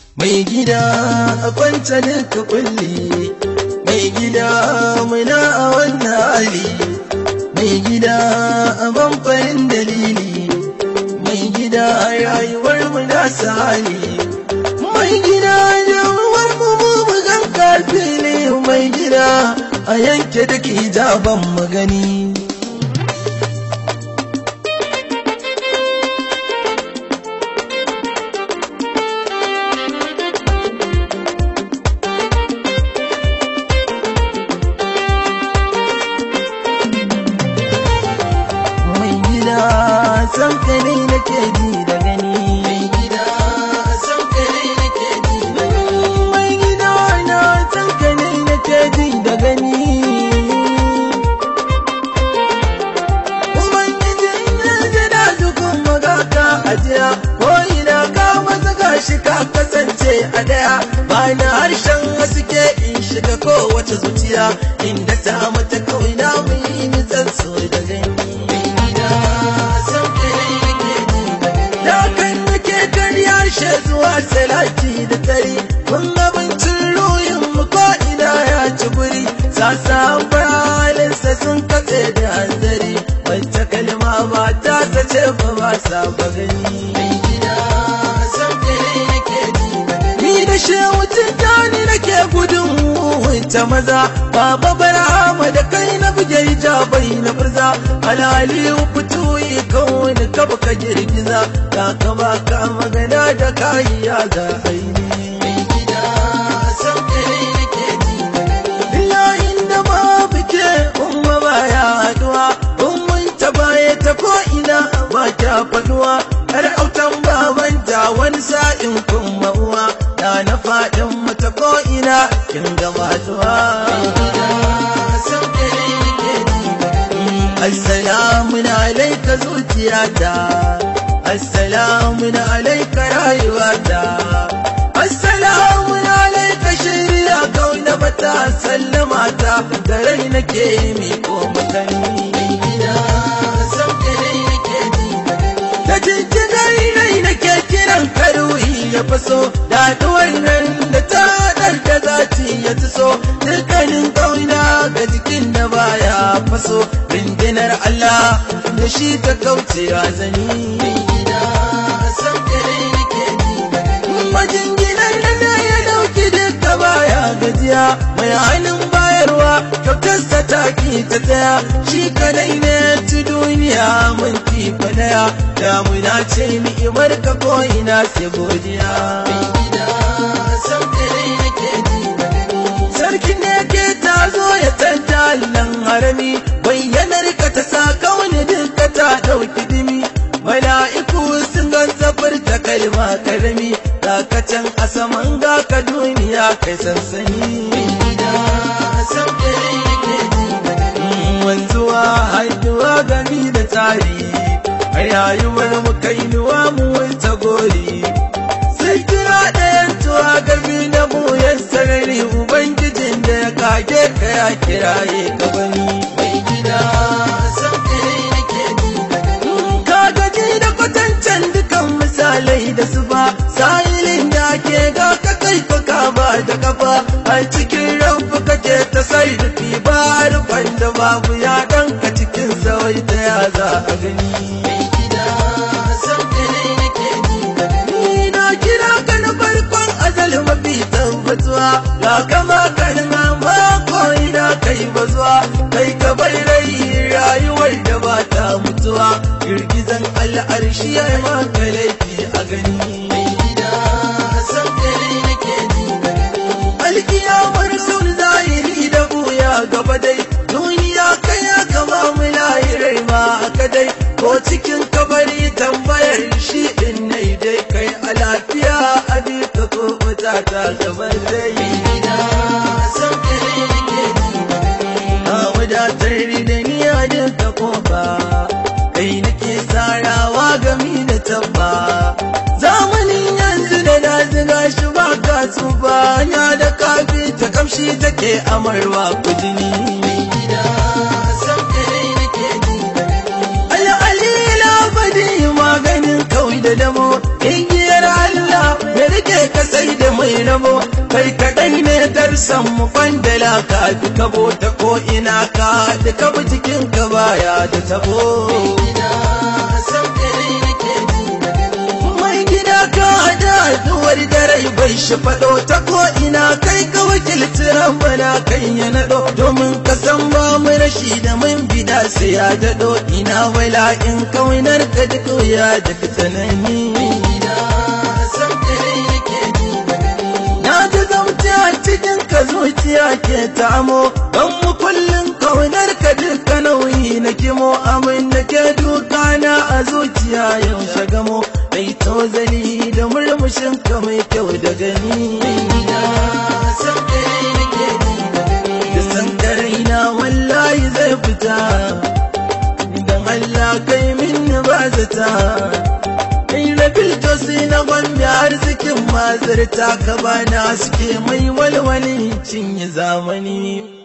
mai gida a kwanta ka kulli mai gida muna a wannan hali mai gida a bamfarin dalili mai gida rayuwar mu na sali mai gida jawar mu mu gan kafili mai gida a yanke duk hijaban mu gani mai gida san ka ne nake ji da gani mai gida san ka ne nake ji da gani mai gida na san ka ne nake ji da gani ubangijin ya ji da dukkan magaka ajiya ko ina ka masa gashi ka kasance a daya ba na harshen wasu ke in shiga kowace zuciya inda ta mata kawai na mu yi nisan so da gani da kan nake karya she zuwa salati da tari kun abincin ruhin mu ko ina ya ci guri sasa bayalinsa sun katse da hanzari wacce kalma ba ta sace ba ba sa ba gani ni da shehu tijjani nake gudun ta maza baba barama da kai na buge hijabai na furza alhali fito yi kawai ka baka girgiza ka ka baka magana da kayi ya za aini Bilahin da babu ke umma baya haduwa ummun ta baya ta ko ina ba ta faduwa har autan babanta wani sa'in kuma uwa da na faɗin mata ko ina kin gama zuwa Assalamu alaika zuciyata Assalamu alaika rayuwata Assalamu alaika shirya kauna mata sallama ta da rai nake mi ko makani Da jijjigar rai nake kiran karuhi ya faso daɗuwar nan da ta da zaci ya so dukkanin kauna ga jikin da baya faso rindinar Allah da shi ta kauce zani majinginar da ya dauki duka baya gajiya mai hannun bayarwa kyautarsa ta ki ta tsaya shi kadai ne ci duniya mun kifa daya damuna ce ni'imar ka ko ina sai godiya sarki ne ke ta zo ya canja allan harami bayyanar ka ta sa kauni duka ta dauki dimi mala'iku sun gan zafar ta kalma karami dakacin a saman ga ka duniya kai sansani wanzuwa haiduwa gami da tsari a rayuwar mu kainuwa mu wuce gori sai kira ɗayan tuwa gami na buyan sarari ubangijin da ya kage ka ya kiraye ka bani mai gida ka gaji da kwatancen dukan misalai da su ba sahilin da ke ga ka kai ka ba da kafa a cikin rabu kake ta sarrafi ba rufan da babu ya ka cikin zawai ta ya za a gani Ni na kira ka na farkon azal mafi tabbatuwa ga kama kalma ma ko ina kai bazuwa kai ka bai rai rayuwar da ba ta mutuwa girgizan al'arshi ya yi maka laifi a gani alkiyamar sun zahiri da buya gaba dai duniya kai ya kama mu lahirai ma aka dai ko cikin kabari tambayar shi din nai dai kai a lafiya a ka ko wata ta gaban dai a wadatar da ni a duka kofa kai nake sarawa gami da tabba zamanin yanzu da na ziga shi ba ka tsufa ya da kafi ta kamshi take amarwa kudini al'alila badi maganin kawai da damo igiyar Allah ya rike ka sai da yabo kai kaɗai ne darsan mu kwandala ka fi kabo ta ko ina ka da kabo cikin ka baya da tabo mai gida ka hada haduwar dare bai shi faɗo ta ko ina kai ka wakilci bana kan ya naɗo domin ka san ba mu rashi da mun bida sai ya daɗo ina wala in kaunar ka duk ya da tsanani na ji zamci a cikin ka zuciya ke tamo don mu kullum kaunar ka duka nauyi na kimo amin da ke duka na a zuciya yau shagamo mai tozali da murmushin ka mai kyau da gani da sankarai na wallahi zai fita idan Allah kai min ba zata kai rabil to sai na gwambe arzikin mazarta ka bana suke mai walwali cinye zamani